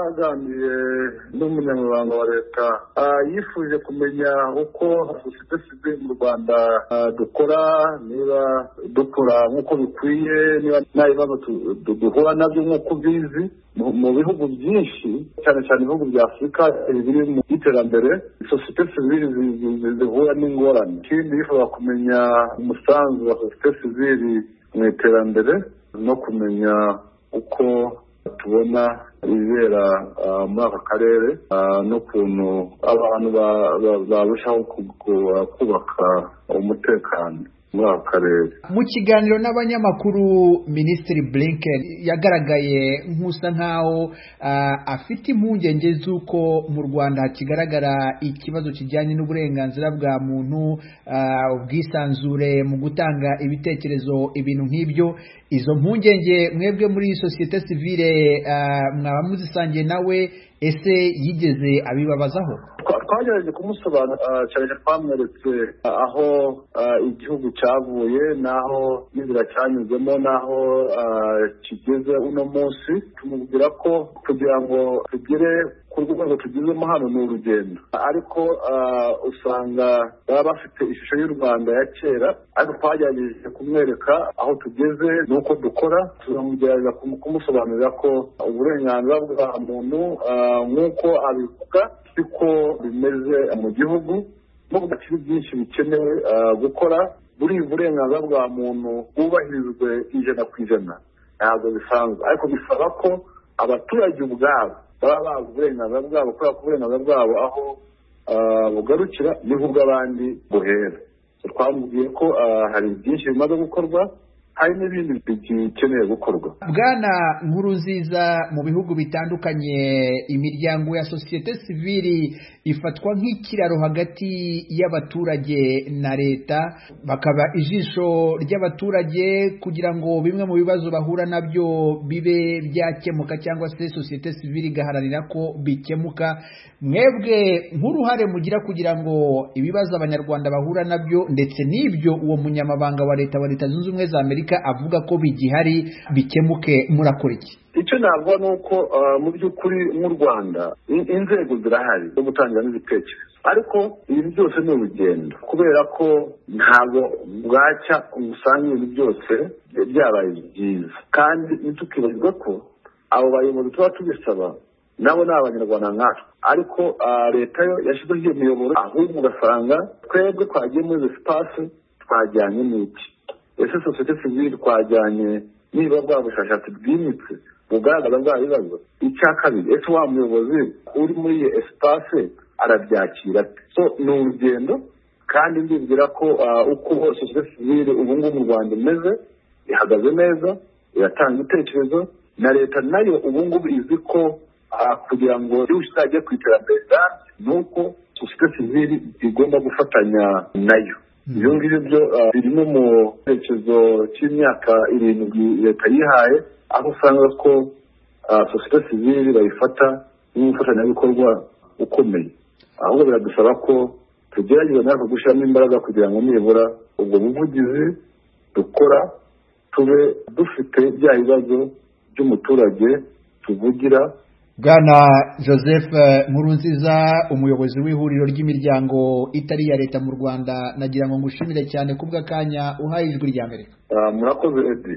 twaganiriye n'umunyamabanga wa leta yifuje kumenya uko dufite sida mu rwanda dukora niba dukora nk'uko bikwiye niba nta bibazo duhura nabyo nk'uko ubizi mu bihugu byinshi cyane cyane ibihugu bya afurika biri mu iterambere sosiyete sivili zihura n'ingorane ikindi yifuza kumenya umusanzu wa sosiyete sivili mu iterambere no kumenya uko tubona ibibera muri aka karere n'ukuntu abantu barushaho kubaka umutekano muri aka karere mu kiganiro n'abanyamakuru minisitiri blinken yagaragaye nk'usa nk'aho afite impungenge z'uko mu rwanda hakigaragara ikibazo kijyanye n'uburenganzira bwa muntu ubwisanzure mu gutanga ibitekerezo ibintu nk'ibyo izo mpungenge mwebwe muri sosiyete sivile mwaba muzisangiye nawe ese yigeze abibabazaho twagerageje kumusobanura cyane twamweretse aho igihugu cyavuye n'aho n'inzira cyanyuzemo n'aho kigeze uno munsi tumubwira ko kugira ngo tugere ku rwego tugezemo hano ni urugendo ariko usanga baba bafite ishusho y'u rwanda ya kera ariko twagerageje kumwereka aho tugeze n'uko dukora turamugerageza kumusobanurira ko uburenganzira bwa muntu nk'uko abivuga siko bimeze mu gihugu nubwo hakiri byinshi bikenewe gukora buri burenganzira bwa muntu bwubahirizwe ijana ku ijana ntabwo bisanzwe ariko bisaba ko abaturage ubwabo baba bazi uburenganzira bwabo kubera ko uburenganzira bwabo aho bugarukira niho ubw'abandi buhera twamubwiye ko hari byinshi bimaze gukorwa hari n'ibindi bikeneye gukorwa bwana nkuru nziza mu bihugu bitandukanye imiryango ya sosiyete sivili ifatwa nk'ikiraro hagati y'abaturage na leta bakaba ijisho ry'abaturage kugira ngo bimwe mu bibazo bahura nabyo bibe byakemuka cyangwa se sosiyete sivili igaharanira ko bikemuka mwebwe nk'uruhare mugira kugira ngo ibibazo abanyarwanda bahura nabyo ndetse n'ibyo uwo munyamabanga wa leta wa leta zunze ubumwe za amerika avuga ko bigihari bikemuke murakora iki icyo navuga ni uko mu by'ukuri nk'u rwanda inzego zirahari zo gutanga n'ibitekerezo ariko ibi byose ni urugendo kubera ko ntabwo bwacya usanga ibintu byose byabaye byiza kandi ntitukibagirwe ko abo bayobozi tuba tubisaba nabo ni abanyarwanda nkatwe ariko leta yo yashyizeho iyo miyoboro ahubwo ugasanga twebwe twagiye muri sipasi twajyanye n'iki ese sosiyete sivili twajyanye niba bwa bushakashatsi bwimitse bugaragaza bwa bibazo icya kabiri ese wa muyobozi uri muri iyo esipase arabyakira so ni urugendo kandi ndibwira ko uko sosiyete sivili ubu ngubu mu rwanda imeze ihagaze neza iratanga ibitekerezo na leta nayo ubu ngubu izi ko kugira ngo igihugu kizajye ku iterambere rirambye ni uko sosiyete sivili igomba gufatanya nayo ibyo ngibyo byo biri no mu cyerekezo cy'imyaka irindwi leta yihaye aho usanga ko sosiyete sivili bayifata nk'umufatanyabikorwa ukomeye ahubwo biradusaba ko tugerageza natwe gushyiramo imbaraga kugira ngo nibura ubwo buvugizi dukora tube dufite bya bibazo by'umuturage tuvugira bwana joseph nkurunziza umuyobozi w'ihuriro ry'imiryango itari iya leta mu rwanda nagira ngo ngushimire cyane kubw'akanya uhaye ijwi rya amerika murakoze edi